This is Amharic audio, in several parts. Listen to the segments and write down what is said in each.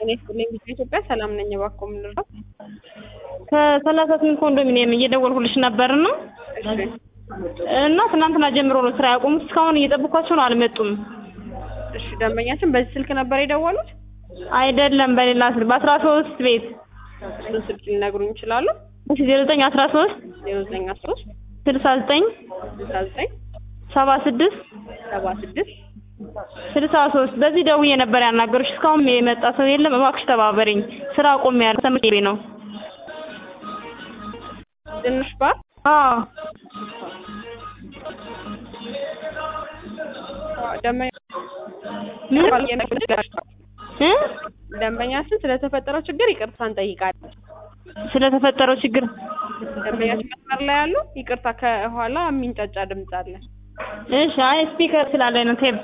ጤና ይስጥልኝ ቪዲዮ ኢትዮጵያ ሰላም ነኝ። እባክዎ ምን ልርዳው? ከሰላሳ ስምንት ኮንዶሚኒየም እየደወልኩልሽ ነበርና እሺ እና ትናንትና ጀምሮ ነው ስራ ያቆሙት። እስካሁን እየጠበኳቸው ነው፣ አልመጡም። እሺ ደንበኛችን በዚህ ስልክ ነበር የደወሉት? አይደለም በሌላ ስልክ በአስራ ሶስት ቤት እሱን ስልክ ሊነግሩኝ ይችላሉ? እሺ ዜሮ ዘጠኝ አስራ ሶስት ዜሮ ዘጠኝ አስራ ሶስት ስልሳ ዘጠኝ ስልሳ ዘጠኝ ሰባ ስድስት ሰባ ስድስት ስልሳ ሶስት በዚህ ደውዬ ነበር ያናገሩሽ። እስካሁን የመጣ ሰው የለም። እባክሽ ተባበሪኝ፣ ስራ አቆሚያለሁ። ትምህርት ቤት ነው። ትንሽ ባር አዎ ደንበኛ እ ደንበኛችን ስለተፈጠረው ችግር ይቅርታ እንጠይቃለን። ስለተፈጠረው ችግር ደንበኛችን መስመር ላይ ያሉ ይቅርታ፣ ከኋላ የሚንጫጫ ድምፅ አለ። እሺ። አይ ስፒከር ስላለ ነው ቴፕ።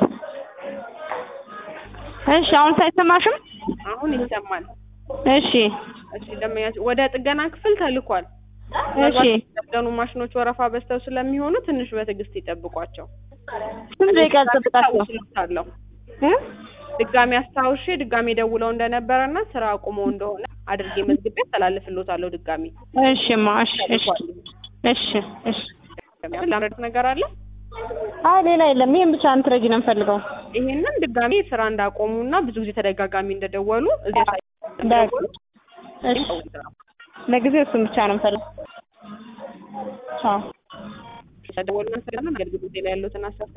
እሺ። አሁን ሳይሰማሽም? አሁን ይሰማል። እሺ እሺ ደንበኛችን ወደ ጥገና ክፍል ተልኳል። እሺ። የጠገኑ ማሽኖች ወረፋ በዝተው ስለሚሆኑ ትንሽ በትዕግስት ይጠብቋቸው። ስንት ደቂቃ ልጠብቃቸው? አስታውስልዎታለሁ። እ ድጋሚ አስታውሼ ድጋሚ ደውለው እንደነበረና ስራ አቁመው እንደሆነ አድርጌ መዝግቤ አስተላልፍልዎታለሁ። ድጋሚ እሺማ። እሺ እሺ እሺ እሺ። ላምረድ ነገር አለ። አይ ሌላ የለም። ይሄን ብቻ እንትረጂ ነው የምፈልገው። ይሄንን ድጋሚ ስራ እንዳቆሙና ብዙ ጊዜ ተደጋጋሚ እንደደወሉ እዚህ በቃ እሺ። ለጊዜው እሱን ብቻ ነው የምፈልገው። ቻው። ተደወሉ። አገልግሎት ላይ ያሉትን አሳብ